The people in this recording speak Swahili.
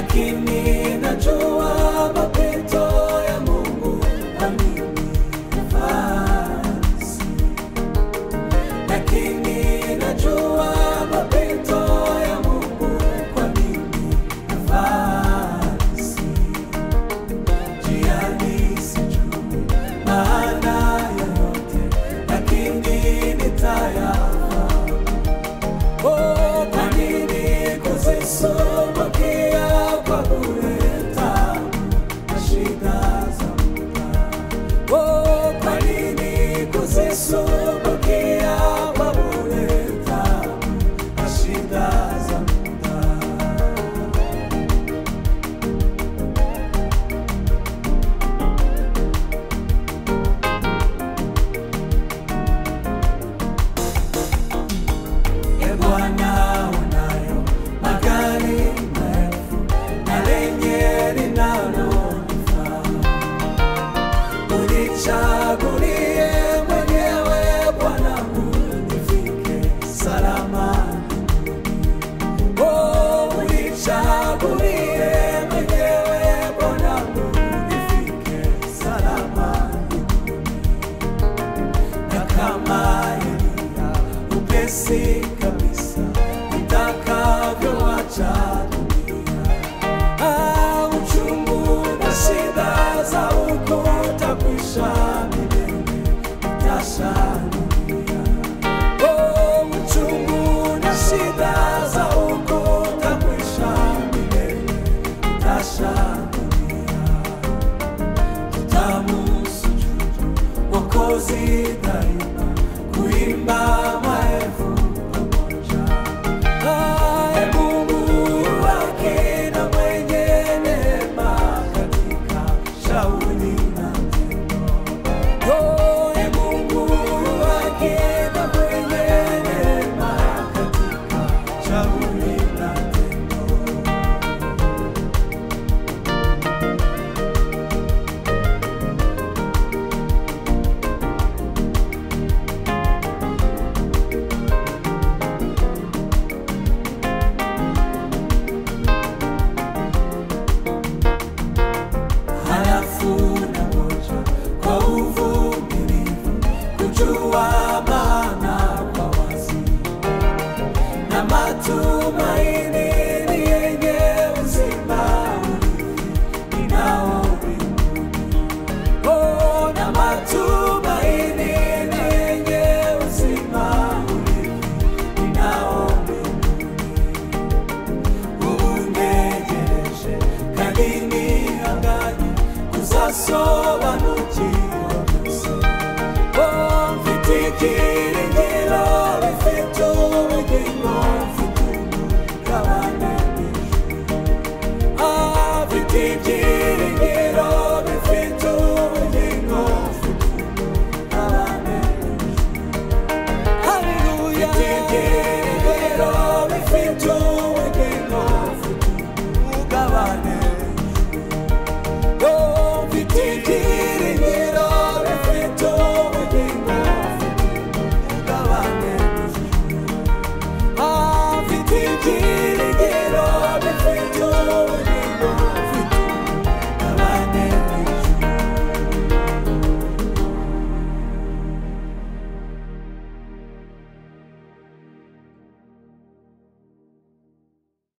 lakini najua mapito ya Mungu kwa mimi nafasi, lakini najua mapito ya Mungu kwa mimi nafasi, njiani sijui maana yoyote, lakini nitayafahamu. Oh, kwa nini kuzisumbukia kwa bure tabu na shida za muda? Oh, kwa nini kuzisumbukia kwa bure tabu na shida za muda? E Bwana, unayo magari maelfu na lenye linalonifaa. Unichagulie mwenyewe Bwana, nifike salama mbinguni. Oh, unichagulie mwenyewe Bwana, nifike salama mbinguni na kama Elia upesi kabisa nitakavyoacha dunia. Ah, uchungu na shida za huku utakwisha milele, nitashangilia. Oh, uchungu na shida za huku utakwisha milele, nitashangilia tutamusujudu Mwokozi daima, kuimba maelfu pamoja. Aye Mungu haki na mwenye neema katika shauri na tendo. Oye Mungu haki na mwenye neema katika shauri na tendo. halafu na ngoja kwa uvumilivu kujua maana kwa wazi na matumaini ni yenye uzima urithi ninao mbinguni. Oh, na matumaini ni yenye uzima urithi ninao mbinguni unejereshe kadini angani kuzaso